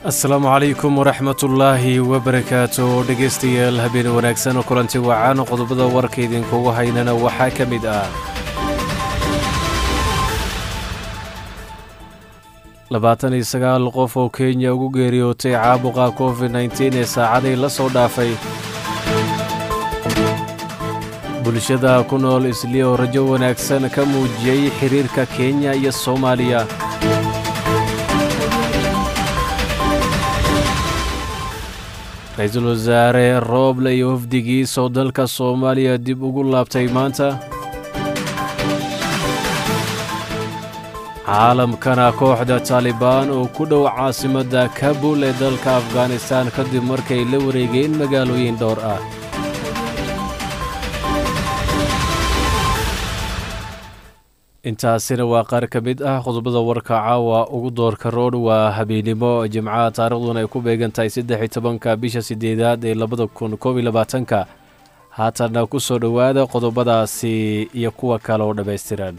asalaamu calaykum waraxmatullaahi wabarakaatu dhegaystayaal habeen wanaagsan oo kulanti wacan qodobada warka idinkugu haynana waxaa ka mid ah labaatan iyo sagaal qof oo kenya ugu geeriyootay caabuqa covid nteen ee saacaday la soo dhaafay bulshada ku nool isli oo rajo wanaagsan ka muujiyey xiriirka kenya iyo soomaaliya ra-iisul wasaare rooble iyo wafdigiisoo dalka soomaaliya dib ugu laabtay maanta caalamkana kooxda taalibaan oo ku dhow caasimadda kabul ee dalka afghanistan kadib markay la wareegeen magaalooyin dhowr ah intaasina waa qaar ka mid ah qodobada warka caawa ugu doorka roodh waa habeennimo jimcaha taarikhduna ay ku beegan tahay saddex iyo tobanka bisha sideedaad ee labada kun koob iyo labaatanka haatanna ku soo dhowaada qodobadaasi iyo kuwa kale oo dhammaystiran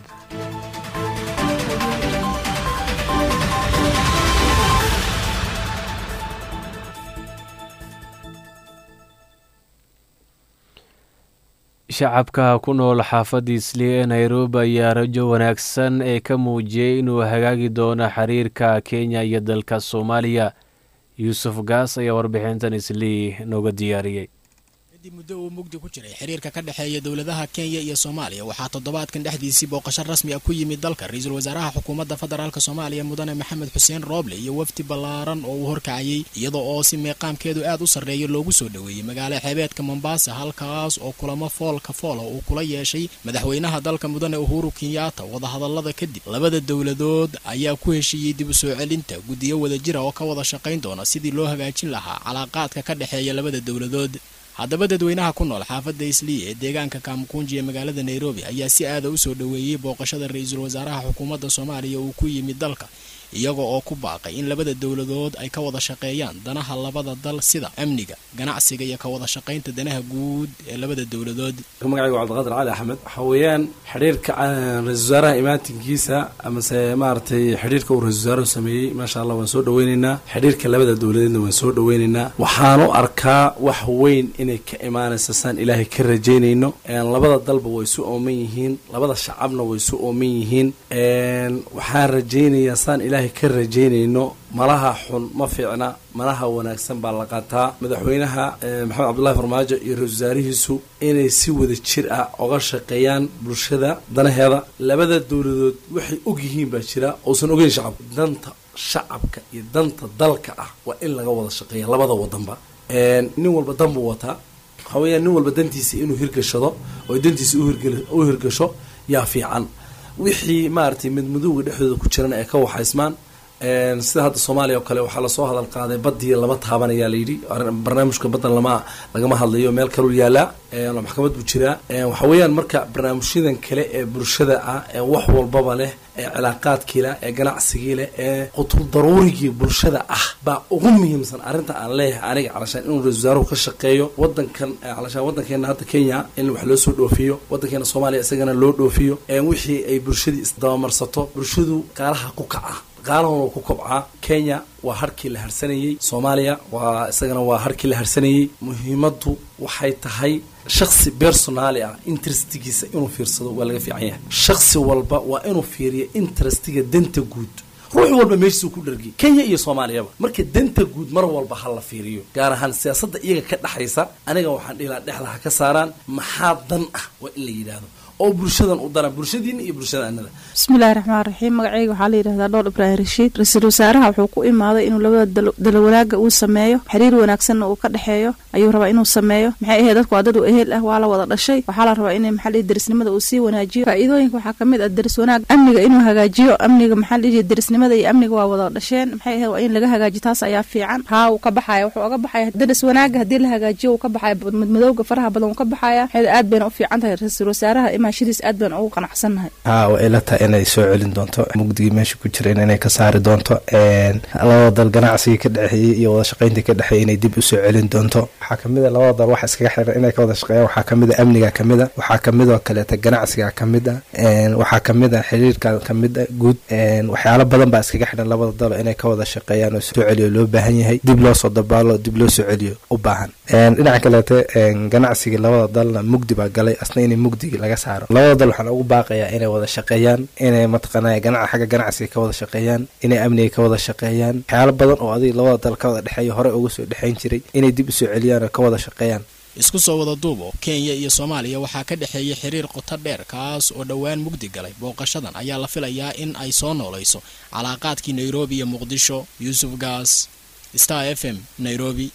shacabka ku nool xaafadda isli ee nairobi ayaa rajo wanaagsan ee ka muujiyey inuu hagaagi doono xiriirka kenya iyo dalka soomaaliya yuusuf gaas ayaa warbixintan islii nooga diyaariyey kadib muddo uu mugdi ku jiray xiriirka ka dhexeeya dowladaha kenya iyo soomaaliya waxaa toddobaadkan dhexdiisii booqasho rasmi ah ku yimid dalka ra-iisul wasaaraha xukuumadda federaalk soomaaliya mudane maxamed xuseen rooble iyo wafdi ballaaran oo uu horkacayey iyada oo si meeqaamkeedu aad u sarreeya loogu soo dhoweeyey magaalo xeebeedka mombasa halkaas oo kulamo foolka foola uu kula yeeshay madaxweynaha dalka mudane uhuru kenyatta wadahadallada kadib labada dowladood ayaa ku heshiiyey dib u soo celinta guddiyo wadajira oo ka wada shaqayn doona sidii loo hagaajin lahaa calaaqaadka ka dhexeeya labada dowladood haddaba dadweynaha ku nool xaafadda islii ee deegaanka kaamukunji ee magaalada nairobi ayaa si aada u soo dhoweeyey booqashada ra-iisul wasaaraha xukuumadda soomaaliya uu ku yimid dalka iyaga oo ku baaqay in labada dowladood ay ka wada shaqeeyaan danaha labada dal sida amniga ganacsiga iyo ka wada shaqaynta danaha guud ee labada dowladood magacaygu cabdiqaadir cali axmed waxa weeyaan xidhiirka ra-isul wasaaraha imaatinkiisa amase maaragtay xidhiirka uu ra-isul wasaaruhu sameeyey maasha allah waan soo dhaweyneynaa xidhiirka labada dowladeedna waan soo dhaweyneynaa waxaanu arkaa wax weyn inay ka imaanaysa saan ilaahay ka rajaynayno labada dalba way isu ooman yihiin labada shacabna way isu ooman yihiin waxaan rajaynayaa saan ilaahay ka rajaynayno malaha xun ma fiicna malaha wanaagsan baa la qaataa madaxweynaha maxamed cabdullahi farmaajo iyo ra-isul wasaarihiisu inay si wada jir ah oga shaqeeyaan bulshada danaheeda labada dowladood waxay og yihiin baa jira uusan ogeyn shacabka danta shacabka iyo danta dalka ah waa in laga wada shaqeeya labada wadanba nin walba dan buu wataa waxaa weeyaan nin walba dantiisa inuu hirgashado oo dantiisa u hirgasho yaa fiican wixii maaragtay midmadowga dhexdooda ku jirana ay ka waxaysmaan sida hadda soomaaliya oo kale waxaa lasoo hadal qaaday badii lama taabanayaa layidhi barnaamijka baddan lama lagama hadlayo meel kaluu yaalaa maxkamad buu jiraa waxa weeyaan marka barnaamijyadan kale ee bulshada ah ee wax walbaba leh ee cilaaqaadkii leh ee ganacsigii leh ee qutul daruurigii bulshada ah baa ugu muhiimsan arrinta aan leeyahay aniga calashaan inuu ra-isul wasaaruhu ka shaqeeyo wadankan calashaan wadankeena hadda kenya in wax loo soo dhoofiyo wadankeena soomaaliya isagana loo dhoofiyo wixii ay bulshadii isdabamarsato bulshadu qaalaha ku kaca qaalahuna ku kobcaa kenya waa harkii la harsanayey soomaaliya waa isagana waa harkii la harsanayey muhiimaddu waxay tahay shaksi personaali ah interestigiisa inuu fiirsado waa laga fiican yahay shaksi walba waa inuu fiiriyo interestiga danta guud ruux walba meeshiisuu ku dhargiy kenya iyo soomaaliyaba marka danta guud mar walba ha la fiiriyo gaar ahaan siyaasadda iyaga ka dhexaysa aniga waxaan dhihi laha dhexda ha ka saaraan maxaa dan ah waa in la yidhaahdo oo bulshadan u dara bulshadiina iyo bulshada anada bismillahi raxmaan raxiim magacayga waxaa la yidhahdaa dhool ibraahim rashiid ra-iisul wasaaraha wuxuu ku imaaday inuu labada dalawanaagga uu sameeyo xiriir wanaagsanna uu ka dhexeeyo ayuu rabaa inuu sameeyo maxay ahayd dadku waa dad u ehel ah waa la wada dhashay waxaa la rabaa in maxaa lihi derisnimada uu sii wanaajiyo faa-iidooyinka waxaa kamid ah deris wanaag amniga inuu hagaajiyo amniga maxaa lihi derisnimada iyo amniga waa wada dhasheen maxay ahayd waa in laga hagaajiyo taas ayaa fiican haa uu ka baxaya wuxuu oga baxaya deris wanaaga haddii la hagaajiyo uu ka baxaya madmadowga faraha badan uu ka baxaya maxay aad bayna u fiican tahay ra-iisul wasaaraha imaashadiis aad baan ugu qanacsannahay haa way ila tahay inay soo celin doonto mugdigii meesha ku jireen inay ka saari doonto labada dal ganacsigii ka dhexeeyey iyo wada shaqayntii ka dhexeeyey inay dib usoo celin doonto waxaa kamid a labada dal waxa iskaga xiran inay ka wada shaqeeyaan waxaa kamid a amniga kamid a waxaa kamid oo kaleeta ganacsiga kamid a waxaa kamid a xiriirka kamid a guud waxyaalo badan baa iskaga xidhan labada dalo inay ka wada shaqeeyaan oo soo celiyo loo baahan yahay dib loo soo dabaalo dib loo soo celiyo u baahan dhinaca kaleete ganacsigii labada dalna mugdi baa galay asna inay mugdigii laga saaro labada dal waxaan ugu baaqayaa inay wada shaqeeyaan inay mataqaanaa ganac xagga ganacsiga ka wada shaqeeyaan inay amniga ka wada shaqeeyaan waxyaalo badan oo adiga labada dal ka wada dhexeeya hore uga soo dhexayn jiray inay dib usoo celiyaan oo ka wada shaqeeyaan isku soo wada duubo kenya iyo soomaaliya waxaa ka dhexeeyay xiriir qoto dheer kaas oo dhowaan mugdi galay booqashadan ayaa la filayaa in ay soo noolayso calaaqaadkii nairobi iyo muqdisho yuusuf gaas star f m nairobi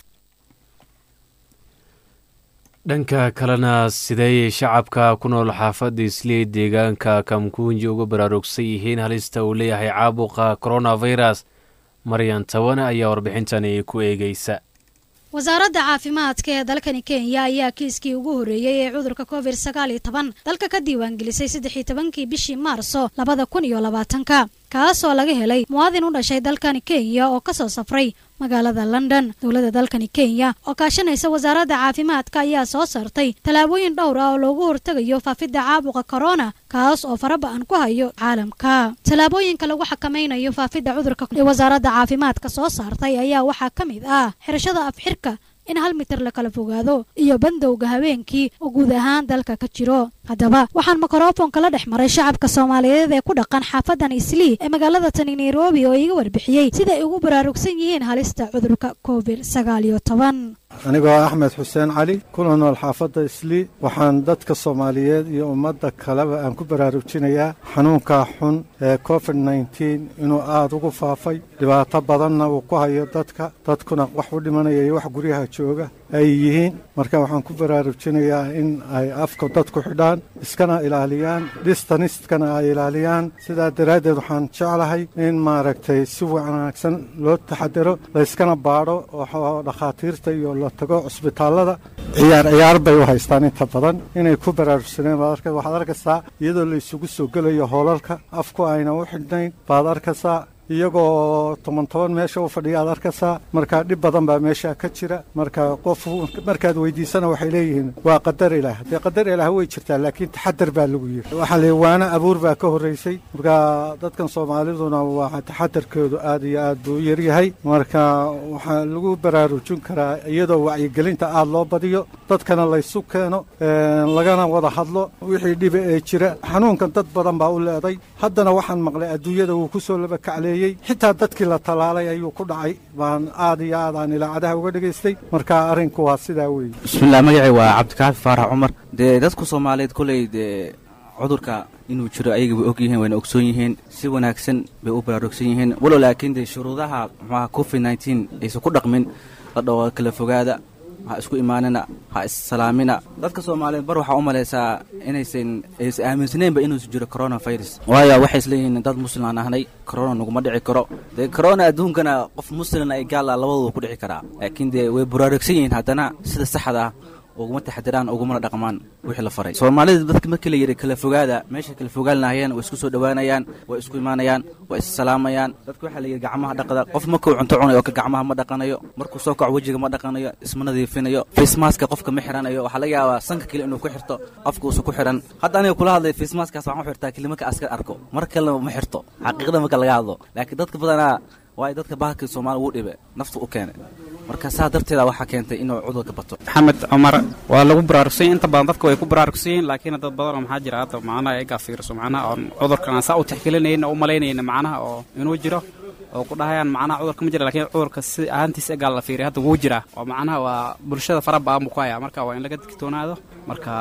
dhanka kalena sideeyay shacabka ku nool xaafadda islii deegaanka kamkuunji uga baraarugsan yihiin halista uu leeyahay caabuqa coronavirus maryan tawane ayaa warbixintani ku eegeysa wasaaradda caafimaadka ee dalkani kenya ayaa kiiskii ugu horreeyey ee cudurka covid sagaal iyo toban dalka ka diiwaangelisay saddex iyo tobankii bishii maarso labada kun iyo labaatanka kaasoo laga helay muwaadin u dhashay dalkani kenya oo kasoo safray magaalada london dowladda dalkani kenya oo kaashanaysa wasaaradda caafimaadka ayaa soo saartay tallaabooyin dhowr ah oo loogu hortegayo faafidda caabuqa korona kaas oo faraba-an ku hayo caalamka tallaabooyinka lagu xakamaynayo faafidda cudurka ee wasaaradda caafimaadka soo saartay ayaa waxaa ka mid ah xirashada afxirka in hal mitir la kala fogaado iyo bandowga habeenkii oo guud ahaan dalka ka jiro haddaba waxaan mikrofonka la dhex maray shacabka soomaaliyeed ee ku dhaqan xaafadan islii ee magaalada tani nairobi oo iga warbixiyey sida ay ugu baraarugsan yihiin halista cudurka covid sagaal iyo toban anigoo axmed xuseen cali kuna nool xaafadda islii waxaan dadka soomaaliyeed iyo ummadda kaleba aan ku baraarujinayaa xanuunka xun ee covid nneteen inuu aada ugu faafay dhibaato badanna uu ku hayo dadka dadkuna wax u dhimanaya iyo wax guryaha jooga ay yihiin marka waxaan ku baraarujinayaa in ay afka dadku xidhaan iskana ilaaliyaan dhistanistkana ay ilaaliyaan sidaa daraaddeed waxaan jeclahay in maaragtay si wanaagsan loo taxadaro layskana baadho oo dhakhaatiirta iyo la tago cusbitaallada ciyaar ciyaar bay u haystaan inta badan inay ku baraarugsaneen waxaad arkaysaa iyadoo la isugu soo gelayo hoolalka afku ayna u xidhnayn baad arkaysaa iyagoo toban toban meesha u fadhiya aad arkaysaa marka dhib badan baa meesha ka jira marka qof markaad weydiisana waxay leeyihiin waa qadar ilaah dee qadar ilaah way jirtaa laakiin taxadar baa lagu yiri waxaa la waana abuur baa ka horreysay marka dadkan soomaaliduna waa taxadarkoodu aad iyo aad buu u yaryahay marka waxaa lagu baraarujin karaa iyadoo wacyigelinta aad loo badiyo dadkana laysu keeno lagana wada hadlo wixii dhiba ee jira xanuunkan dad badan baa u leeday haddana waxaan maqlay adduunyada wuu kusoo laba kacleeyey xitaa dadkii la tallaalay ayuu ku dhacay baan aad iyo aad aan ilaacadaha uga dhegaystay marka arrinku waa sidaa weeye bismillaah magacay waa cabdikaafi faarax cumar dee dadku soomaaliyeed koley dee cudurka inuu jiro ayaga way og yihiin wayna ogsoon yihiin si wanaagsan bay u baraarugsan yihiin walow laakiin dee shuruudaha muxuaha covid nneteen aysan ku dhaqmin la dhawo kala fogaada ha isku imaanina ha issalaamina dadka soomaaliyeed bar waxaa u malaysaa inaysan aysan aaminsaneynba inuusu jiro coronavirus waayo waxay isleeyihiin dad muslim aan ahnay corona naguma dhici karo dee corona adduunkana qof muslimna ay gaala labadooda ku dhici karaa laakiin dee way baraarugsan yihiin haddana sida saxda ah uguma taxadiraan ugumana dhaqmaan wixii la faray soomaalida dadka markii la yidhi kala fogaada meeshay kala fogaalnahayeen way isku soo dhowaanayaan way isku imaanayaan way issalaamayaan dadka waxaa la yidhi gacmaha dhaqda qof markuu cunto cunayo oo ka gacmaha ma dhaqanayo markuu soo kaco wejiga ma dhaqanayo isma nadiifinayo facemaska qofka ma xiranayo waxaa laga yaabaa sanka kale inuu ku xirto afka uusa ku xiran hadda aniga kula hadlay facemaskaas waxaan u xirtaa kelimarka askar arko mar kalena ma xirto xaqiiqda marka laga hadlo laakiin dadka badanaa waayo dadka bahalkii soomaaliya wuu dhibe naftu u keenay marka saa darteeda waxaa keentay inuu cudurka bato maxamed cumar waa lagu baraarugsanyahy inta badan dadka way ku baraarugsan yihiin laakiin dad badanoo maxaa jira hadda macnaha egaa fiirso macnaha oon cudurkan aan saa u tixgelinayna u malaynayna macnaha oo inuu jiro oo ku dhahayaan macnaha cudurka ma jira lakiin cudurka si ahaantiisa egaa la fiiriya hadda wuu jiraa oo macnaha waa bulshada fara baan buu ku hayaa marka waa in laga digtoonaado marka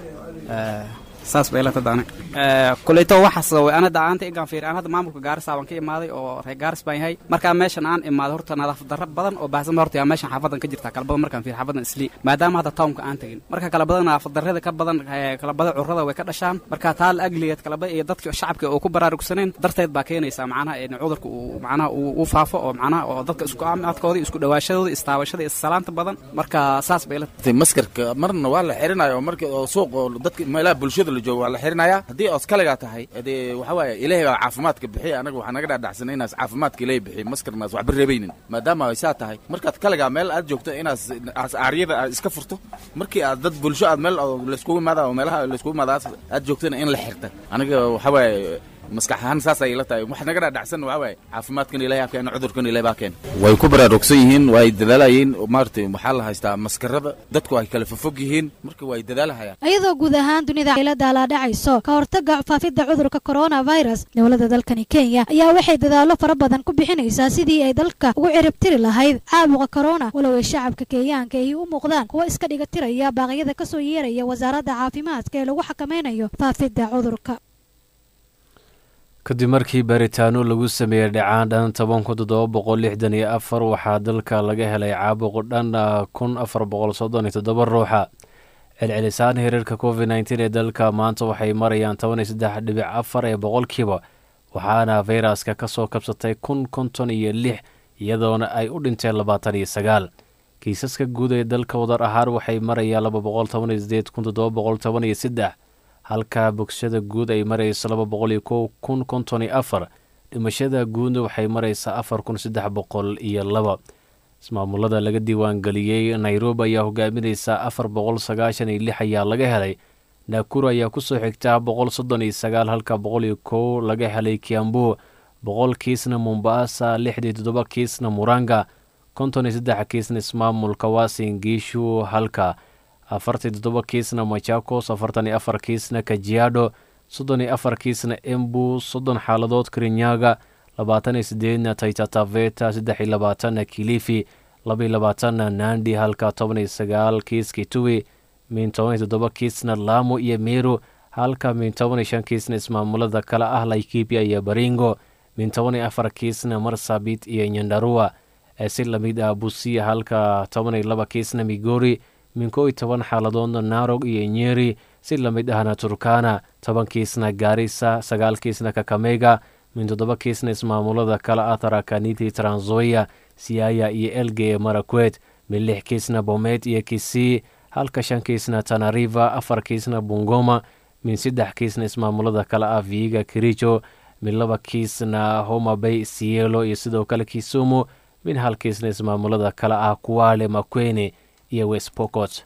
saas bay la tadaane kuleyto waxaas way ana dacaanta egaan fiiri aan hadda maamulka gaarisa baan ka imaaday oo reer gaaris baan yahay markaa meeshan aan imaaday horta nadaafad darro badan oo baahsan horta yaa meeshan xaafadan ka jirta kala badan markaan fiiri xaafadan islii maadaama hadda townka aan tegin marka kala badan nadaafad darrada ka badan kala badan currada way ka dhashaan marka taa la agligeed kala badan iyo dadka shacabka oo ku baraarugsaneen darteed baa keenaysaa macnaha in cudurka uu macnaha uu faafo oo macnaha oo dadka isku caafimaadkooda isku dhawaashadooda istaabashada issalaanta badan marka saas bay la maskarka marna waa la xirinayo marka oo suuq oo dadka meelaha bulshada la joogo waa la xirinayaa haddii oos kaligaa tahay dee waxa waaye ilaahay baa caafimaadka bixiya anaga waxaa naga dhaadhacsanay inaas caafimaadka ilaahay bixiy maskarnaas waxba reebaynin maadaama ay saa tahay markaad kaligaa meel aad joogto inaas aas aaryada aad iska furto markii aad dad bulsho aad meel oo layskugu imaada oo meelaha layskugu imaada aad joogtana in la xirta aniga waxa waaye maskax ahaan saas ay la tahay wax naga dhaadhacsan waxaa waaye caafimaadkan ilahay ha keeno cudurkan ilahay baa keeno way ku baraarugsan yihiin way dadaalayeen maaragtay waxaa la haystaa maskarada dadku ay kala fofog yihiin marka way dadaalahayaan iyadoo guud ahaan dunida ay la daalaadhacayso ka hortagga faafidda cudurka coronavirus dowladda dalkani kenya ayaa waxay dadaallo fara badan ku bixinaysaa sidii ay dalka ugu ciribtiri lahayd caabuqa corona walow ay shacabka kenyaanka ay u muuqdaan kuwo iska dhiga tiraya baaqyada kasoo yeeraya wasaaradda caafimaadka ee lagu xakameynayo faafidda cudurka kadib markii baaritaano lagu sameeyey dhacaan dhan toban kun toddoba boqol lixdan iyo afar waxaa dalka laga helay caabuq dhan kun afar boqol soddon iyo toddoba ruuxa celcelisaan hiriirka covid nneteen ee dalka maanta waxay marayaan toban iyo saddex dhibic afar ee boqolkiiba waxaana fayraska ka soo kabsatay kun konton iyo lix iyadoona ay u dhinteen labaatan iyo sagaal kiisaska guud ee dalka wadar ahaan waxay marayaan laba boqol toban iyo sideed kun toddoba boqol toban iyo saddex halka bogsashada guud ay marayso laba boqol iyo kow kun konton iyo afar dhimashada guudna waxay maraysaa afar kun saddex boqol iyo laba ismaamulada laga diiwaangeliyey nairobi ayaa hogaaminaysa afar boqol sagaashan iyo lix ayaa laga helay naakuru ayaa kusoo xigtaa boqol soddon iyo sagaal halka boqol iyo kow laga helay kiambu boqol kiisna mombasa lixdii toddoba kiisna muranga konton iyo saddex kiisna ismaamulka wasin giishu halka afartii toddoba kiisna machakos afartan iyo afar kiisna kajiado soddon iyo afar kiisna embu soddon xaaladood kirinyaga labaatan iyo sideedna taitataveta saddex iyo labaatanna kilifi laba iyo labaatanna nandi halka toban iyo sagaal kiis kitui min toban iyo toddoba kiisna laamo iyo meru halka min toban iyo shan kiisna ismaamulada kale ah laikipia iyo baringo min toban iyo afar kiisna marsabit iyo nyandarua ee si lamid ah busia halka toban iyo laba kiisna migori min koo iyo toban xaaladoodna narog iyo nyeri si lamid ahna turkana toban kiisna gaarisa sagaal kiisna kakamega min toddoba kiisna ismaamulada kale ah tarakaniti tranzoya siaya iyo elge ee marakwet min lix kiisna bomet iyo kisii halka shan kiisna tanariva afar kiisna bungoma min saddex kiisna ismaamulada kale ah viiga kirijo min laba kiisna homabay sielo iyo sidoo kale kisumu min hal kiisna ismaamulada kale ah kuwale makwene iyo westpocot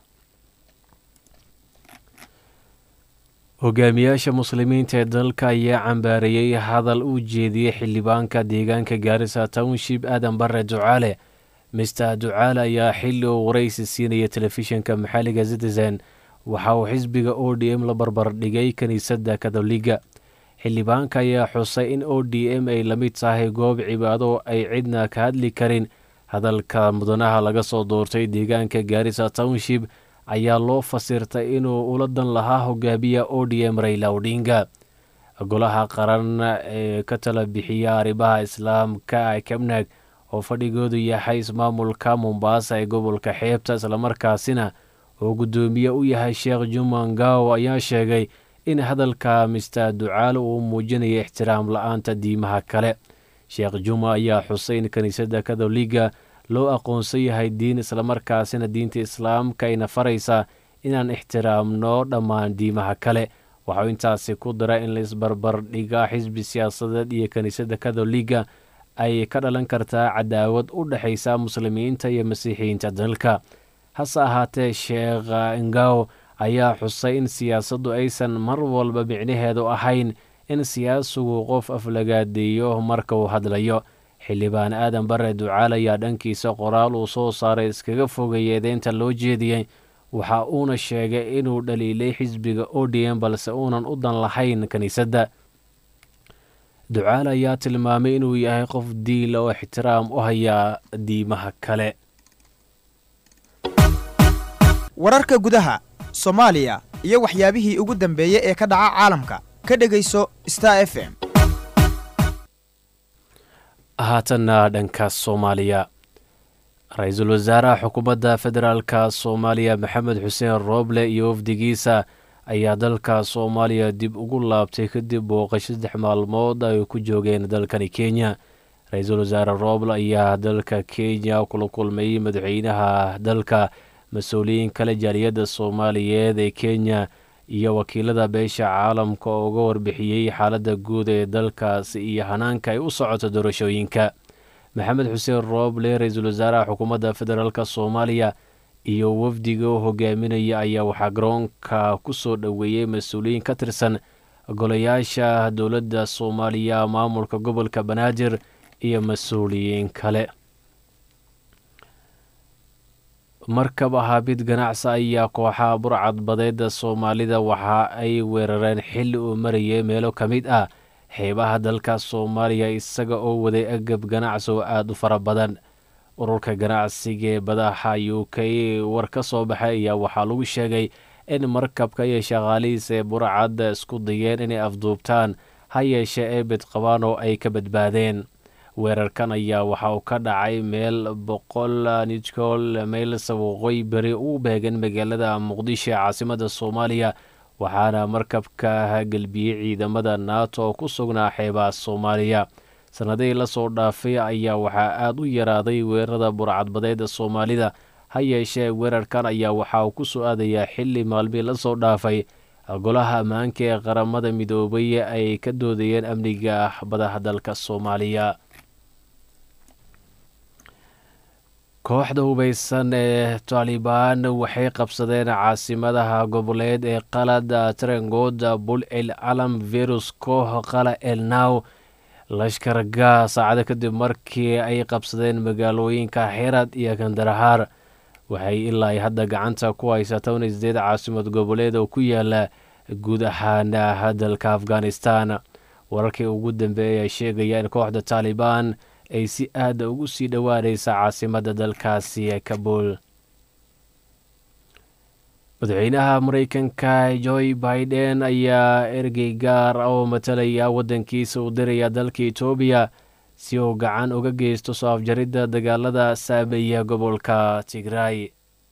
hogaamiyaasha muslimiinta ee dalka ayaa cambaareeyey hadal uu jeediyey xildhibaanka deegaanka gaarisa township aadan bare ducaale mister ducaale ayaa xilli uu waraysi siinaya telefishinka maxalliga citizen waxa uu xisbiga o d m la barbardhigay kiniisadda katoliga xildhibaanka ayaa xusay in o d m ay la mid tahay goob cibaado ay cidna ka hadli karin hadalka mudanaha laga soo doortay deegaanka gaarisa township ayaa loo fasirtay inuu ula dan lahaa hogaamiya o d m rayla odhinga golaha qaran ee ka tala bixiya arrimaha islaamka kabnag oo fadhigoodu yahay ismaamulka mombasa ee gobolka xeebta islamarkaasina oo guddoomiye u yahay sheekh juma ngaw ayaa sheegay in hadalka mister ducaal uu muujinaya ixtiraam la-aanta diimaha kale sheekh juma ayaa xusay in kiniisadda katoliga loo aqoonsan yahay diin islamarkaasina diinta islaamka ayna faraysaa inaan ixtiraamno dhammaan diimaha kale waxau intaasi ku dara in laisbarbardhiga xisbi siyaasadeed iyo kiniisadda katoliga ay ka dhalan kartaa cadaawad u dhexaysa muslimiinta iyo masiixiyiinta dalka hase ahaatee sheekh ngaw ayaa xusay in siyaasaddu aysan mar walba micnaheedu ahayn in siyaasigu qof aflagaadeeyo marka uu hadlayo xildhibaan aadan bare ducaal ayaa dhankiisa qoraal uu soo saaray iskaga fogay eedeynta loo jeediyey waxa uuna sheegay inuu dhaliilay xisbiga o d m balse uunan u dan lahayn kiniisadda ducaal ayaa tilmaamay inuu yahay qof diila oo ixtiraam u hayaa diimaha kale wararka gudaha soomaaliya iyo waxyaabihii ugu dambeeyey ee ka dhaca caalamka ka dhegayso star f m haatanna dhanka soomaaliya ra-iisul wasaaraha xukuumadda federaalka soomaaliya maxamed xuseen rooble iyo wafdigiisa ayaa dalka soomaaliya dib ugu laabtay kadib booqasho saddex maalmood ay ku joogeen dalkani kenya ra-iisul wasaare rooble ayaa dalka kenya kula kulmayey madaxweynaha dalka mas-uuliyiin kale jaaliyadda soomaaliyeed ee kenya iyo wakiilada beesha caalamka oo uga warbixiyey xaaladda guud ee dalkaasi iyo hanaanka ay u socoto doorashooyinka maxamed xuseen rooble ra-iisul wasaaraha xukuumadda federaalk soomaaliya iyo wafdiga u hogaaminaya ayaa waxaa garoonka ku soo dhoweeyey mas-uuliyiin ka tirsan golayaasha dowladda soomaaliya maamulka gobolka banaadir iyo mas-uuliyiin kale markab ahaabid ganacsi ayaa kooxaha burcad badeeda soomaalida waxa ay weerareen xilli uu marayay meelo ka mid ah xeebaha dalka soomaaliya isaga oo waday agab ganacsi oo aada u fara badan ururka ganacsiga ee badaxa u k war ka soo baxay ayaa waxaa lagu sheegay in markabka iyo shaqaalihiisa ee burcadda isku dayeen inay afduubtaan ha yeeshee ee bidqabaan oo ay ka badbaadeen weerarkan ayaa waxa uu ka dhacay meel boqol nidcool mayls waqooyi beri u beegan magaalada muqdisho ee caasimada soomaaliya waxaana markabka gelbiyey ciidamada nato oo ku sugnaa xeebaha soomaaliya sannadihii lasoo dhaafay ayaa waxaa aada u yaraaday weerarada burcadbadeeda soomaalida ha yeeshee weerarkan ayaa waxa uu ku soo aadayaa xilli maalmihii lasoo dhaafay golaha ammaanka ee qaramada midoobay ay ka doodayeen amniga badaha dalka soomaaliya kooxda hubeysan ee taalibaan waxay qabsadeen caasimadaha goboleed ee qalad tarangood bul el calam virus koox qala el now lashkarga saacado kadib markii ay qabsadeen magaalooyinka xerad iyo kandarahaar waxay ilaa ay hadda gacanta ku haysaa toban sideed caasimad goboleed oo ku yaala guud ahaan dalka afghanistan wararkii ugu dambeeyay ayaa sheegaya in kooxda taalibaan ay si aada ugu sii dhowaanaysa caasimadda dalkaasi ee kabul madaxweynaha mareykanka joe biden ayaa ergey gaar oo matalaya waddankiisa u diraya dalka etoobiya si uu gacan uga geysto soo afjaridda dagaalada saameeya gobolka tigray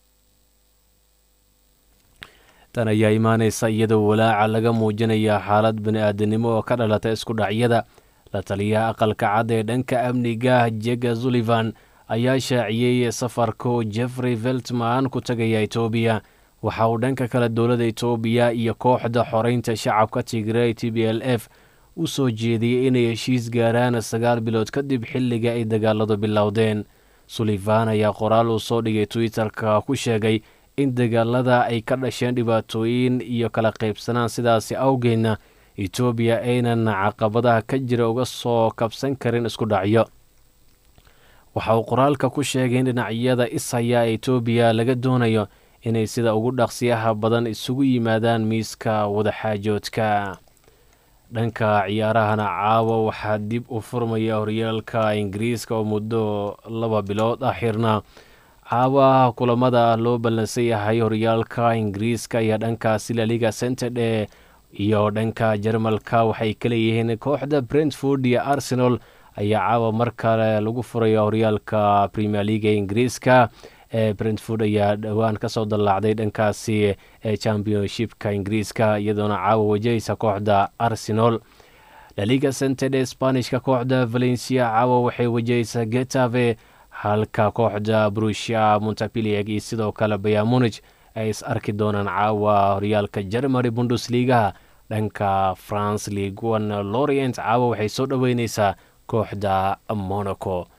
tan ayaa imaaneysa iyadoo walaaca laga muujinaya xaalad bani-aadanimo oo ka dhalata isku dhacyada la taliyaha aqalka cad ee dhanka amniga jega sullivan ayaa shaaciyey safarku jeffrey veltman ku tagaya etoobiya waxa uu dhanka kale dowladda etoobiya iyo kooxda xoreynta shacabka tigray t b l f u soo jeediyey inay heshiis gaaraan sagaal bilood kadib xilliga ay dagaaladu bilowdeen sullivan ayaa qoraal uu soo dhigay twitter-ka ku sheegay in dagaalada ay ka dhasheen dhibaatooyin iyo kala qaybsanaan sidaasi awgeedna etoobiya aynan caqabadaha ka jira uga soo kabsan karin isku dhacyo waxa uu qoraalka ku sheegay in dhinacyada ishaya ee etoobiya laga doonayo inay sida ugu dhaqsiyaha badan isugu yimaadaan miiska wadaxaajoodka dhanka ciyaarahana caawa waxaa dib u furmaya horyaalka ingiriiska oo muddo laba bilood ah xirna caawa kulamada loo ballansan yahay horyaalka ingiriiska iyo dhankaasi laliga centerdhe iyo dhanka jarmalka waxay ka leeyihiin kooxda brentford iyo arsenal ayaa caawa mar kale lagu furaya horyaalka premier leaga ingiriiska ee brentford ayaa dhowaan kasoo dallaacday dhankaasi ee championshipka ingiriiska iyadoona caawa wajahaysa kooxda arsenal laliga cented ee sbanishka kooxda valencia caawa waxay wajahaysaa getave halka kooxda brusia montapilieg iyo sidoo kale bayamunich ay is arki doonaan caawa horyaalka germany bundesligaha dhanka france league one lorient caawa waxay soo dhoweyneysaa kooxda monaco